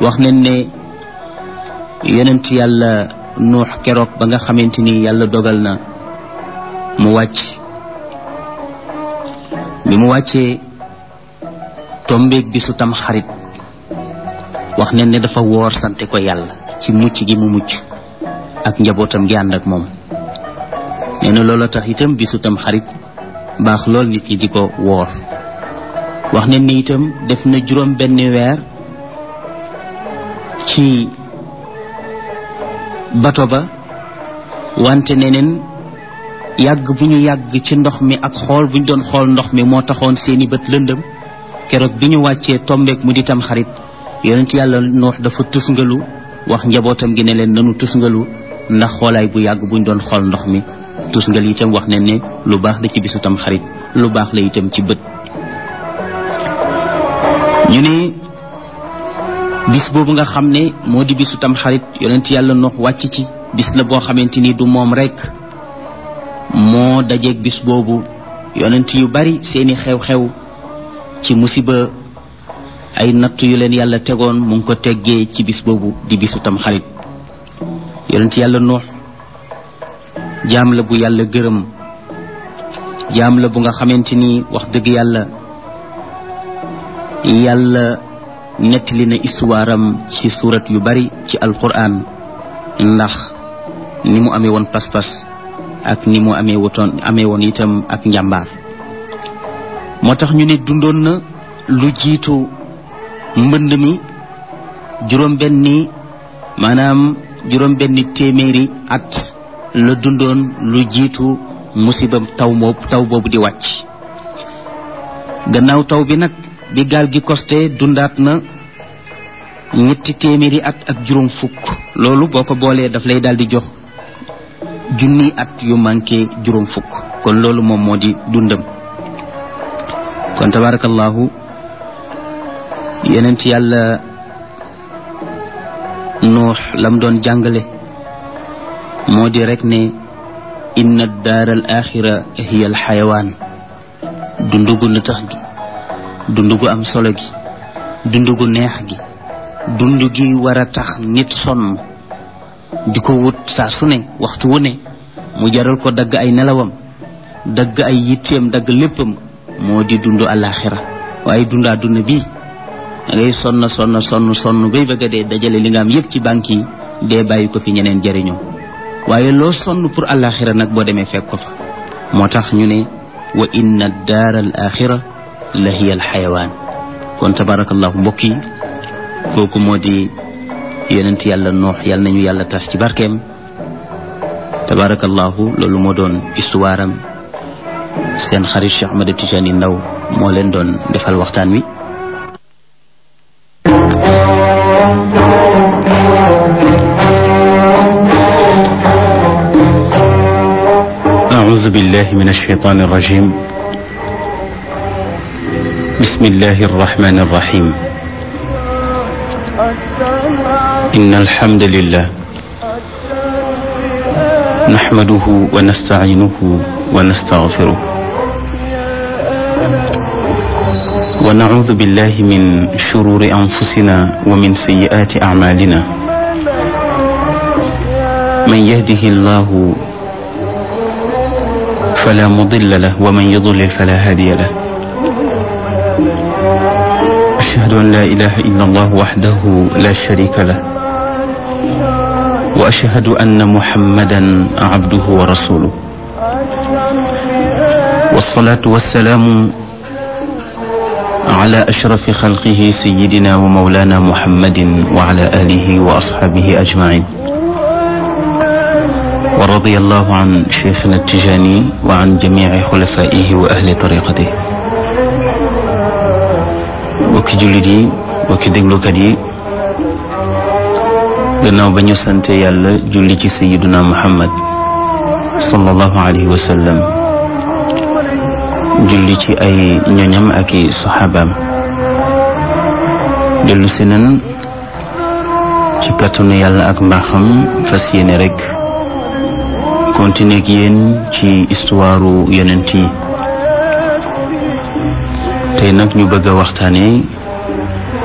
wax nañ ne yonent yàlla nuux keroog ba nga xamante ni yàlla dogal na mu wàcc bi mu wàccee tombeeg bisu tam xarit wax nañ ne dafa woor sante ko yàlla ci mucc gi mu mucc ak njabootam gi ànd ak moom nee na loola tax itam bisu tam xarit baax lool nit ñi di ko woor wax nañ ne itam def na juróom benn weer ci bato ba wante neneen yàgg bu ñu yàgg ci ndox mi ak xool bu ñu doon xool ndox mi moo taxoon seeni bët lëndëm keroog bi ñu wàccee tombeek mu di tam xarit yonent yàlla noox dafa tusngalu wax njabootam gi ne leen nanu tusngalu ndax xoolaay bu yàgg bu ñu doon xool ndox mi tusngal itam wax ne ne lu baax la ci bisu tam xarit lu baax la itam ci bët ñu ne bis boobu nga xam ne moo di bisu tam xarit yonent yàlla noox wàcc ci bis la boo xamante ni du moom rekk moo dajeeg bis boobu yonent yu bari seeni xew-xew ci musiba ay natt yu leen yàlla tegoon mu ngi ko teggee ci bis boobu di bisu tam xarit yonent yàlla noox jaam la bu yàlla gërëm jaam la bu nga xamante ni wax dëgg yàlla yàlla nettali na histoire am ci surat yu bari ci alquran ndax ni mu amee woon pas-pas ak ni mu amee wotoon amee woon itam ak njàmbaar moo tax ñu ne dundoon na lu jiitu mbënd mi juróom benni maanaam juróom benni téeméeri at la dundoon lu jiitu musiba taw moob taw boobu di wàcc gannaaw taw bi nag bi gaal gi costé dundaat na ñetti téeméeri at ak juróom fukk loolu boo ko boolee daf lay daal di jox junni at yu manqué juróom fukk kon loolu moom moo di dundam kon tabarakallahu yenent yàlla nuux lam doon jàngale moo di rek ne inna daar al axira hiya al xayawaan dundu gu na tax gi dundu gu am solo gi dundu gu neex gi dund gi war a tax nit sonn di ko wut saa su ne waxtu wu ne mu jaral ko dagg ay nelawam dagg ay yitteem dagg léppam moo di dund àllaaxira waaye dund àdduna bii da ngay sonn sonn sonn sonn bay bëgg a dee dajale li nga am yépp ci banque yi dee bàyyi ko fi ñeneen jariñoo waaye loo sonn pour àllaaxira nag boo demee fekk ko fa moo tax ñu ne wa inna daar al axira la hiya al xayawaan kon tabarakallahu mbokk yi kooku moo di yonent yàlla noox yàlla nañu yàlla tas ci barkeem tabarakallahu loolu moo doon histoire am seen xarit Cheikh Ahmed Tijani Ndaw moo leen doon defal waxtaan wi أعوذ بالله من الشيطان الرجيم بسم الله الرحمن الرحيم إن الحمد لله نحمده ونستعينه ونستغفره ونعوذ بالله من شرور أنفسنا ومن سيئات أعمالنا من يهده الله فلا مضل له ومن يضلل فلا هادي له أشهد أن لا إله إلا الله وحده لا شريك له وأشهد أن محمدا عبده ورسوله والصلاة والسلام على أشرف خلقه سيدنا ومولانا محمد وعلى آله وأصحابه أجمعين ورضي الله عن شيخنا التجاني وعن جميع خلفائه وأهل طريقته bokki jullit yi bokki déglukat yi gannaaw ba ñu sante yàlla julli ci sayiduna muhammad sallallahu alayhi wa sallam julli ci ay ñoñam ak i saxaabaam dellu si nan ci kàttanu yàlla ak mbaaxam fas yéene rek continuer ak yéen ci histoire yonent yi tey nag ñu bëgg a waxtaane